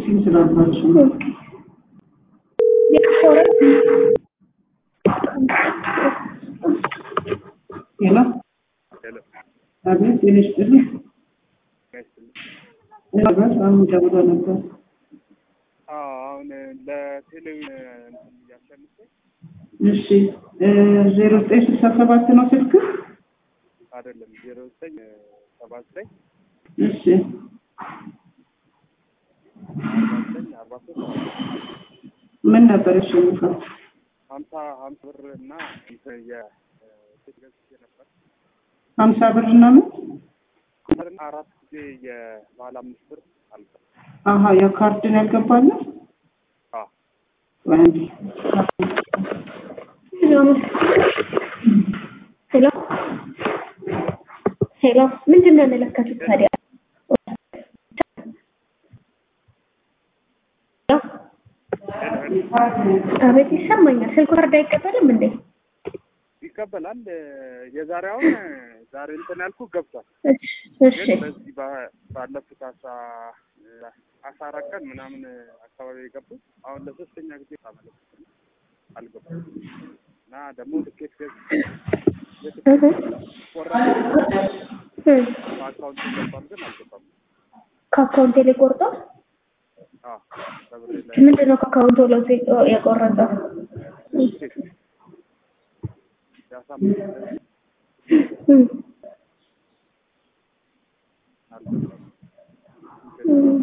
ፕሮሰሲንግ ስላላቸው ነው። ሄሎ ሄሎ አቤት፣ ጤና ይስጥልኝ። አቤት፣ አሁን ደውሎ ነበር። አዎ አሁን ለቴሌቪዥን እንትን እያሸንፈኝ እሺ ዜሮ ዘጠኝ ስልሳ ሰባት ነው ስልክ። አይደለም ዜሮ ዘጠኝ ሰባ ዘጠኝ እሺ ሰባ ዘጠኝ አርባ ሶስት ምን ነበር ያሸንፈው? ሀምሳ ሀምሳ ብር እና እንትን የሴት ገዝቼ ነበር ሀምሳ ብር እና ምን? እና አራት ጊዜ የባለ አምስት ብር አልፈ አሀ ያ ካርድን ያልገባለ አዎ አንዴ ሄሎ ሄሎ፣ ምንድን ነው የመለከቱት ታዲያ? አቤት ይሰማኛል። ስልኩ ካርድ አይቀበልም እንዴ? ይቀበላል። የዛሬውን ዛሬ እንትን ያልኩ ገብቷል። እሺ እሺ ግን በዚህ ባ- ባለፉት አስራ አስራ አራት ቀን ምናምን አካባቢ የገቡት አሁን ለሶስተኛ ጊዜ ታመለክት አልገቡም እና ደግሞ ትኬት ገዝ እህ ቆራጭ እህ በአካውንት ገባም ግን አልገባም። ከአካውንቴ ላይ ቆርጧል። አዎ በብሬ ላይ ምንድን ነው ከአካውንቱ ላይ የቆረጠው? ያሳምናል እህ አልገባም። እህ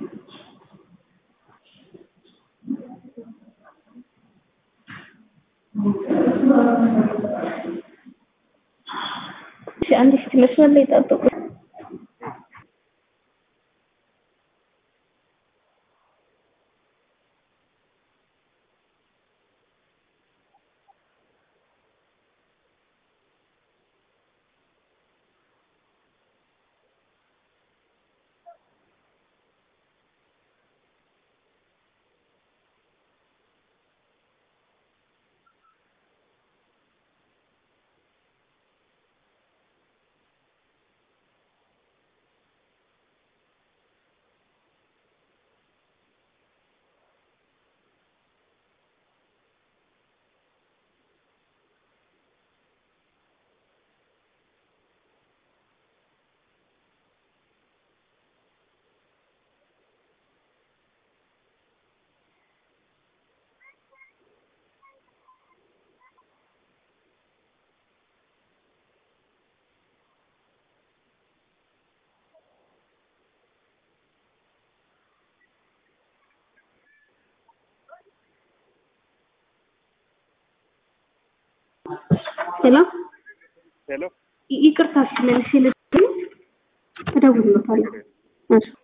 እሺ አንድ እስኪ መስመር ላይ ጠብቁ። ሄሎ ሄሎ ይቅርታ፣ እሺ መልሼ ልደውል እደውልልዎታለሁ። እሺ